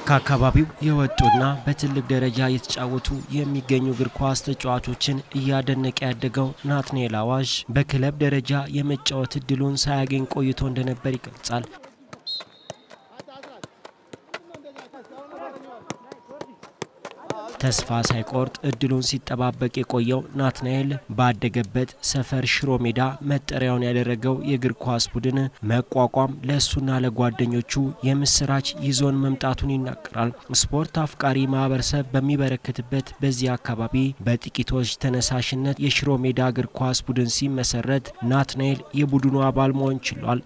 ከአካባቢው የወጡና በትልቅ ደረጃ እየተጫወቱ የሚገኙ እግር ኳስ ተጫዋቾችን እያደነቀ ያደገው ናትናኤል አዋዥ በክለብ ደረጃ የመጫወት እድሉን ሳያገኝ ቆይቶ እንደነበር ይገልጻል። ተስፋ ሳይቆርጥ እድሉን ሲጠባበቅ የቆየው ናትናኤል ባደገበት ሰፈር ሽሮ ሜዳ መጠሪያውን ያደረገው የእግር ኳስ ቡድን መቋቋም ለእሱና ለጓደኞቹ የምስራች ይዞን መምጣቱን ይናገራል። ስፖርት አፍቃሪ ማህበረሰብ በሚበረከትበት በዚህ አካባቢ በጥቂቶች ተነሳሽነት የሽሮ ሜዳ እግር ኳስ ቡድን ሲመሰረት ናትናኤል የቡድኑ አባል መሆን ችሏል።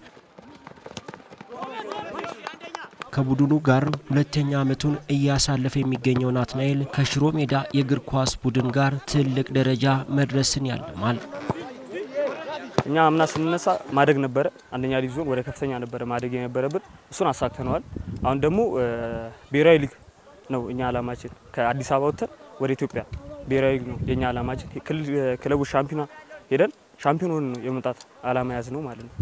ከቡድኑ ጋር ሁለተኛ ዓመቱን እያሳለፈ የሚገኘው ናትናኤል ከሽሮ ሜዳ የእግር ኳስ ቡድን ጋር ትልቅ ደረጃ መድረስን ያልማል። እኛ አምና ስንነሳ ማደግ ነበረ። አንደኛ ዲቪዚዮን ወደ ከፍተኛ ነበረ ማደግ የነበረብን፣ እሱን አሳክተነዋል። አሁን ደግሞ ብሔራዊ ሊግ ነው እኛ አላማችን። ከአዲስ አበባ ወጥተን ወደ ኢትዮጵያ ብሔራዊ ሊግ ነው የኛ አላማችን። ክለቡ ሻምፒዮና ሄደን ሻምፒዮን ሆነን ነው የመምጣት አላማ ያዝ ነው ማለት ነው።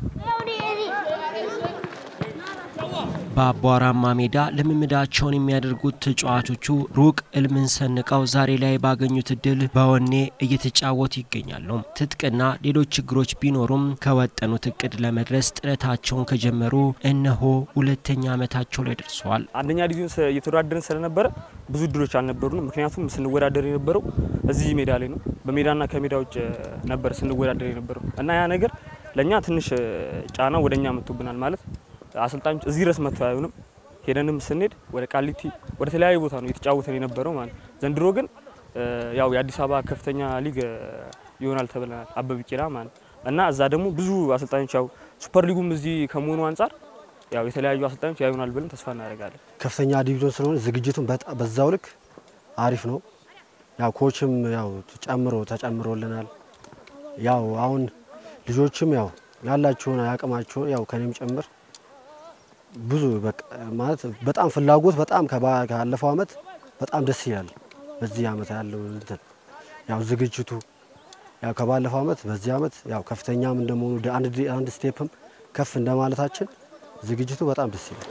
በአቧራማ ሜዳ ልምምዳቸውን የሚያደርጉት ተጫዋቾቹ ሩቅ እልምን ሰንቀው ዛሬ ላይ ባገኙት እድል በወኔ እየተጫወቱ ይገኛሉ። ትጥቅና ሌሎች ችግሮች ቢኖሩም ከወጠኑት እቅድ ለመድረስ ጥረታቸውን ከጀመሩ እነሆ ሁለተኛ ዓመታቸው ላይ ደርሰዋል። አንደኛ ዲቪዥን እየተወዳደርን ስለነበረ ብዙ እድሎች አልነበሩንም። ምክንያቱም ስንወዳደር የነበረው እዚህ ሜዳ ላይ ነው። በሜዳና ከሜዳ ውጭ ነበር ስንወዳደር የነበረው እና ያ ነገር ለእኛ ትንሽ ጫና ወደ እኛ መጥቶብናል ማለት አሰልጣኞች እዚህ ድረስ መጥተው አያዩንም። ሄደንም ስንሄድ ወደ ቃሊቲ ወደ ተለያዩ ቦታ ነው የተጫወተን የነበረው ማለት ዘንድሮ ግን ያው የአዲስ አበባ ከፍተኛ ሊግ ይሆናል ተብለናል አበበ ቢቂላ ማለት እና እዛ ደግሞ ብዙ አሰልጣኞች ያው ሱፐር ሊጉም እዚህ ከመሆኑ አንጻር ያው የተለያዩ አሰልጣኞች ያዩናል ብለን ተስፋ እናደርጋለን። ከፍተኛ ዲቪዥን ስለሆነ ዝግጅቱን በዛው ልክ አሪፍ ነው። ያው ኮችም ያው ጨምሮ ተጨምሮልናል። ያው አሁን ልጆችም ያው ያላቸውን አቅማቸውን ያው ከኔም ጭምር ብዙ ማለት በጣም ፍላጎት በጣም ካለፈው አመት በጣም ደስ ይላል። በዚህ አመት ያለው እንትን ያው ዝግጅቱ ያው ከባለፈው አመት በዚህ አመት ያው ከፍተኛም እንደመሆኑ አንድ ስቴፕም ከፍ እንደማለታችን ዝግጅቱ በጣም ደስ ይላል።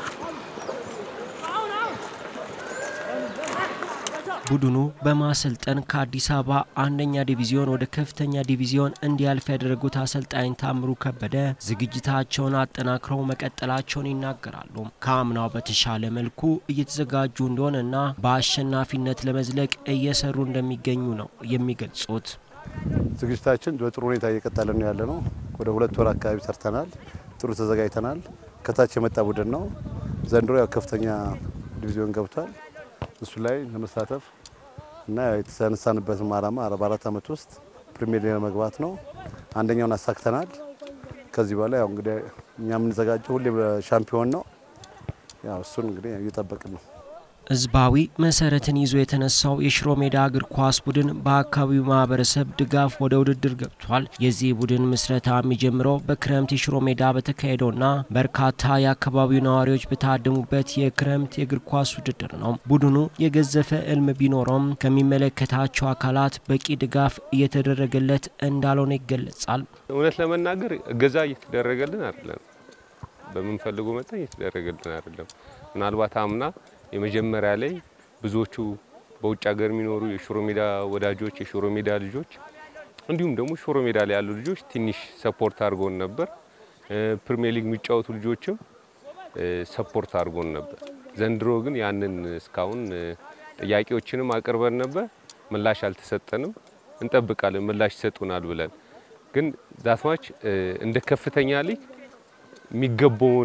ቡድኑ በማሰልጠን ከአዲስ አበባ አንደኛ ዲቪዚዮን ወደ ከፍተኛ ዲቪዚዮን እንዲያልፍ ያደረጉት አሰልጣኝ ታምሩ ከበደ ዝግጅታቸውን አጠናክረው መቀጠላቸውን ይናገራሉ። ከአምናው በተሻለ መልኩ እየተዘጋጁ እንደሆነና በአሸናፊነት ለመዝለቅ እየሰሩ እንደሚገኙ ነው የሚገልጹት። ዝግጅታችን በጥሩ ሁኔታ እየቀጠለ ነው ያለ ነው። ወደ ሁለት ወር አካባቢ ሰርተናል። ጥሩ ተዘጋጅተናል። ከታች የመጣ ቡድን ነው። ዘንድሮ ያው ከፍተኛ ዲቪዚዮን ገብቷል። እሱ ላይ ለመሳተፍ እና የተነሳንበትም ዓላማ በአራት ዓመት ውስጥ ፕሪሚየር ሊግ ለመግባት ነው። አንደኛውን አሳክተናል። ከዚህ በኋላ ያው እንግዲህ እኛ የምንዘጋጀው ሁሌ ሻምፒዮን ነው። ያው እሱን እንግዲህ እየጠበቅን ነው። ህዝባዊ መሰረትን ይዞ የተነሳው የሽሮ ሜዳ እግር ኳስ ቡድን በአካባቢው ማህበረሰብ ድጋፍ ወደ ውድድር ገብቷል። የዚህ ቡድን ምስረታ የሚጀምረው በክረምት የሽሮ ሜዳ በተካሄደውና በርካታ የአካባቢው ነዋሪዎች በታደሙበት የክረምት የእግር ኳስ ውድድር ነው። ቡድኑ የገዘፈ እልም ቢኖረውም ከሚመለከታቸው አካላት በቂ ድጋፍ እየተደረገለት እንዳልሆነ ይገለጻል። እውነት ለመናገር እገዛ እየተደረገልን አይደለም። በምንፈልገው መጠን እየተደረገልን አይደለም። ምናልባት አምና የመጀመሪያ ላይ ብዙዎቹ በውጭ ሀገር የሚኖሩ የሽሮ ሜዳ ወዳጆች፣ የሽሮ ሜዳ ልጆች እንዲሁም ደግሞ ሽሮ ሜዳ ላይ ያሉ ልጆች ትንሽ ሰፖርት አድርጎን ነበር። ፕሪሚየር ሊግ የሚጫወቱ ልጆችም ሰፖርት አድርጎን ነበር። ዘንድሮ ግን ያንን እስካሁን ጥያቄዎችንም አቅርበን ነበር፣ ምላሽ አልተሰጠንም። እንጠብቃለን ምላሽ ይሰጡናል ብለን ግን ዛትማች እንደ ከፍተኛ ሊግ የሚገባውን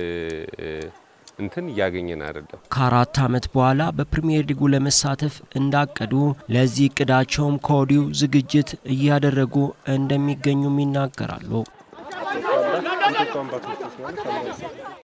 እንትን እያገኘን አይደለም። ከአራት ዓመት በኋላ በፕሪሚየር ሊጉ ለመሳተፍ እንዳቀዱ ለዚህ እቅዳቸውም ከወዲሁ ዝግጅት እያደረጉ እንደሚገኙም ይናገራሉ።